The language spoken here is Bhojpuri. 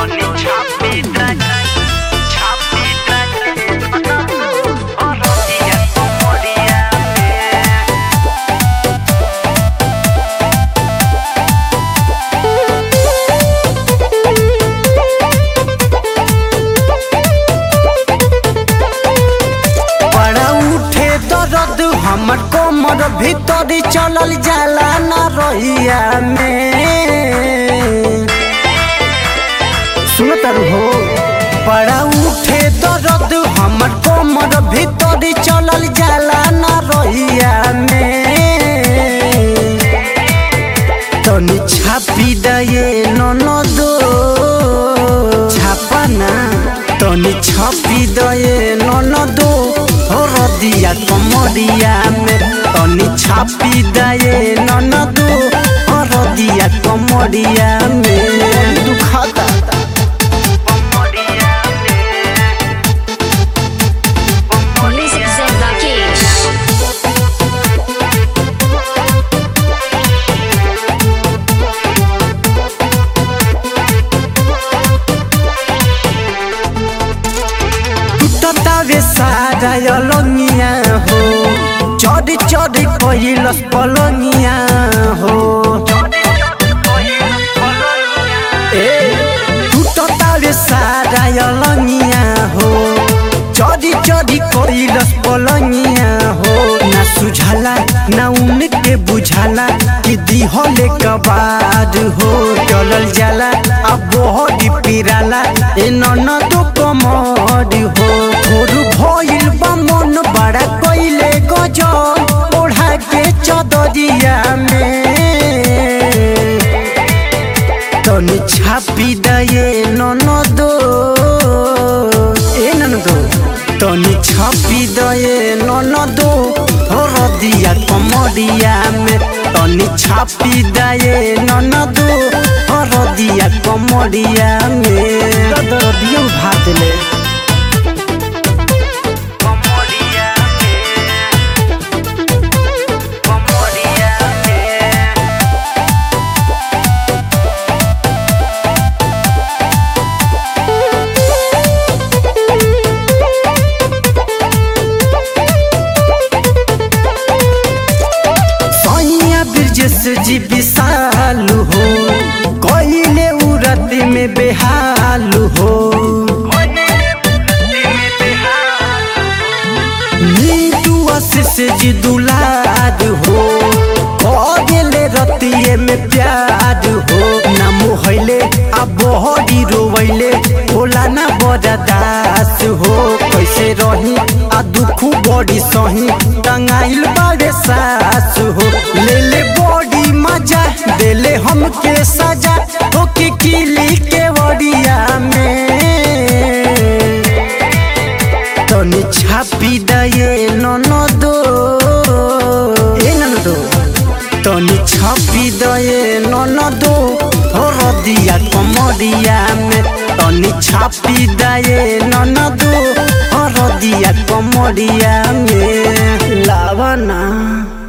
तनी छापी द छापी द औरतिया कमरिया में बड़ा उठे दर्द हमर कमर भीतर चलल जाला न रहिया में सुन तारू हो बड़ा उठे दर्द हमर कमर भीतर चलल जाला न रहिया में तनी छापी दये ननदो छापा ना तनी छापी दये ननदो हरदिया कमरिया में तनी छापी दये ननदो हरदिया कमरिया में दुखाता कमरिया में Music Zen Rakesh. टूटतावे सारा अलंगिया हो चढ़ चढ़ कैलस पलंगिया हो ए टूटतावे सारा अलंगिया हो चढ़ चढ़ कैलस पलंगिया हो ना सुझाला ना उनके बुझाला कि दिहले कबाद हो चलल जाला अब बहुत पिराला ए ननद कमर हो थोर भइल बा मन बड़ा कइले गजब ओढ़ा के चदरिया में तनी छापी दये ननदो ए ननदो तनी छापी दये ननदो हरदिया कमरिया में तनी छापी दये ननदो हरदिया कमरिया में दर्दियों भात ले कमरिया में कमरिया में सैया ब्रजेश जी विशालु हो कइले उरत में बेहालु हो नीतू आशीष जी दुलार हो कगेले रतिये में प्यार हो ना मोहले आ बहरी रोवैले होला ना बड़ा दास हो कैसे रही आ दुख बड़ी सही टंगाइल बारे सास हो ले ले बड़ी मजा देले हमके सजा हो कि किली के वड़िया में तनी छापी दये ननदो ए ननदो तनी छापी दये ननदो हरदिया कमरिया में तनी छापी दये ननदो हरदिया कमरिया में लावना